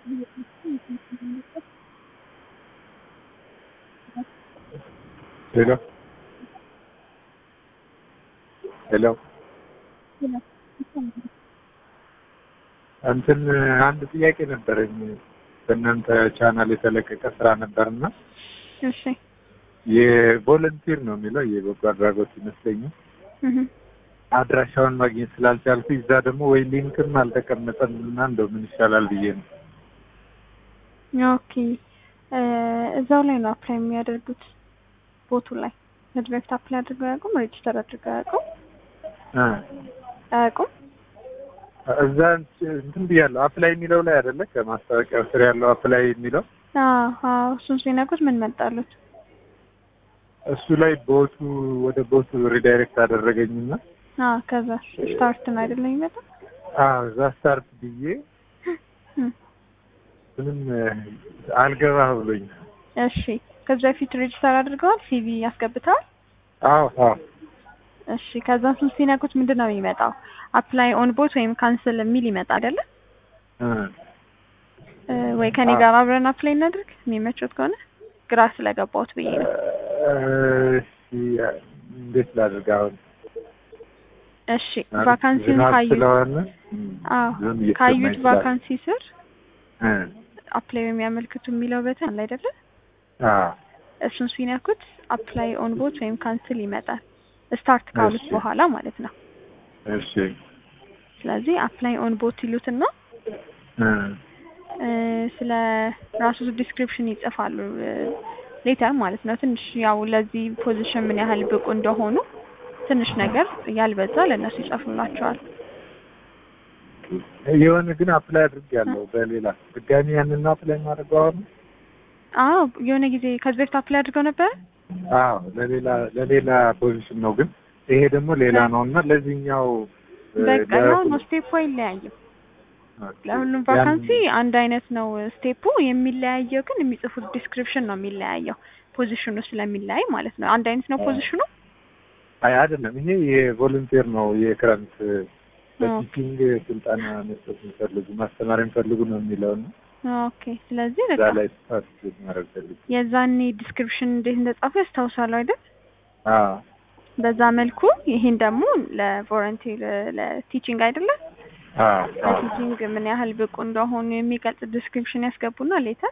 ሄሎ ሄሎ እንትን አንድ ጥያቄ ነበረኝ። በእናንተ ቻናል የተለቀቀ ስራ ነበርና እሺ የቮለንቲር ነው የሚለው የበጎ አድራጎት ይመስለኛል። እህ አድራሻውን ማግኘት ስላልቻልኩ እዛ ደግሞ ወይ ሊንክም አልተቀመጠም እና እንደው ምን ይሻላል ብዬ ነው። ኦኬ እ እዛው ላይ ነው አፕላይ የሚያደርጉት ቦቱ ላይ ከዚህ በፊት አፕላይ አድርገው አያውቁም? ሬጅስተር አድርገው አያውቁም? እ አያውቁም? እዛ እንትን ብያለሁ አፕላይ የሚለው ላይ አይደለ ከማስታወቂያው ስር ያለው አፕላይ የሚለው አዎ አዎ እሱን ሲነኩት ምን መጣሉት? እሱ ላይ ቦቱ ወደ ቦቱ ሪዳይሬክት አደረገኝና አዎ ከዛ ስታርት ነው አይደለም የሚመጣው? አዎ እዛ ስታርት ብዬ እም ምንም አልገባ ብሎኝ እሺ ከዚህ በፊት ሬጅስተር አድርገዋል? ሲቪ ያስገብተዋል? አዎ አዎ እሺ ከዛ እሱን ሲነኩት ምንድን ነው የሚመጣው? አፕላይ ኦን ቦት ወይም ካንስል የሚል ይመጣ አይደለ? እ እ ወይ ከኔ ጋር አብረን አፕላይ እናድርግ የሚመቾት ከሆነ ግራ ስለገባሁት ብዬ ነው። እሺ እንዴት ላድርግ አሁን? እሺ ቫካንሲውን ዝናብ ካዩት ስለሆነ አዎ ዝም እየተሰማኝ ካዩት ስላለ። ቫካንሲ ስር እ አፕላይ የሚያመልክቱ የሚለው በተን አለ አይደለ? አዎ እሱን ሲነኩት አፕላይ ኦን ቦት ወይም ካንስል ይመጣል። ስታርት ካሉት እሺ። በኋላ ማለት ነው። እሺ ስለዚህ አፕላይ ኦን ቦት ይሉትና እ እ ስለ ራሱ ዲስክሪፕሽን ይጽፋሉ ሌተር ማለት ነው። ትንሽ ያው ለዚህ ፖዚሽን ምን ያህል ብቁ እንደሆኑ ትንሽ ነገር ያልበዛ ለእነሱ ይጽፉላቸዋል። የሆነ ግን አፕላይ አድርጌያለሁ በሌላ ድጋሚ ያንን አፕላይ ማድረገው አሁን አዎ የሆነ ጊዜ ከዚህ በፊት አፕላይ አድርገው ነበር። አዎ ለሌላ ለሌላ ፖዚሽን ነው ግን ይሄ ደግሞ ሌላ ነው እና ለዚህኛው እ በቃ ለ- ያው ነው ስቴፑ አይለያይም። ኦኬ። ለሁሉም ያን- ቫካንሲ አንድ አይነት ነው ስቴፑ። የሚለያየው ግን የሚጽፉት ዲስክሪፕሽን ነው የሚለያየው ፖዚሽኑ ስለሚለያይ ማለት ነው። አንድ አይነት ነው ፖዚሽኑ። አይ አይደለም፣ ይሄ የቮለንቲር ነው የክረምት በቲቺንግ ስልጠና መስጠት የሚፈልጉ ማስተማር የሚፈልጉ ነው የሚለው ነው። ኦኬ ስለዚህ እዛ በቃ ላይ ፓርቲሲፔት ማድረግ ፈልጉ። የዛኔ ዲስክሪፕሽን እንዴት እንደጻፉ ያስታውሳሉ አይደል? አዎ በዛ መልኩ ይሄን ደግሞ ለቮለንቲር ለቲቺንግ አይደለም አዎ አዎ ለቲቺንግ ምን ያህል ብቁ እንደሆኑ የሚገልጽ ዲስክሪፕሽን ያስገቡና ሌተር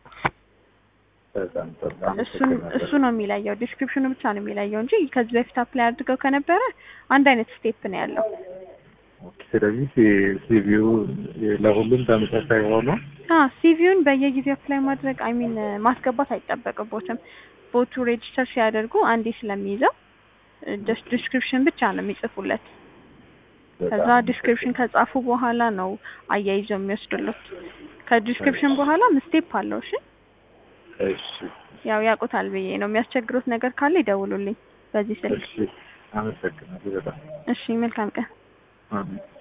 በጣም ጥሩ እሱን አመሰግናለሁ። እሱ ነው የሚለየው። ዲስክሪፕሽኑ ብቻ ነው የሚለየው እንጂ ከዚህ በፊት አፕላይ አድርገው ከነበረ አንድ አይነት ስቴፕ ነው ያለው። ኦኬ፣ ስለዚህ ሲቪው ለሁሉም ተመሳሳይ ሆኖ አ ሲቪውን በየጊዜው አፕላይ ማድረግ አይ ሚን ማስገባት አይጠበቅቦትም። ቦቱ ሬጅስተር ሲያደርጉ አንዴ ስለሚይዘው ጀስት ዲስክሪፕሽን ብቻ ነው የሚጽፉለት። ከዛ ዲስክሪፕሽን ከጻፉ በኋላ ነው አያይዘው የሚወስዱለት። ከዲስክሪፕሽን በኋላ ስቴፕ አለው። እሺ እሺ ያው ያውቁታል ብዬ ነው። የሚያስቸግሩት ነገር ካለ ይደውሉልኝ በዚህ ስልክ። እሺ፣ አመሰግናለሁ በጣም እሺ መልካም ቀን። አሜን።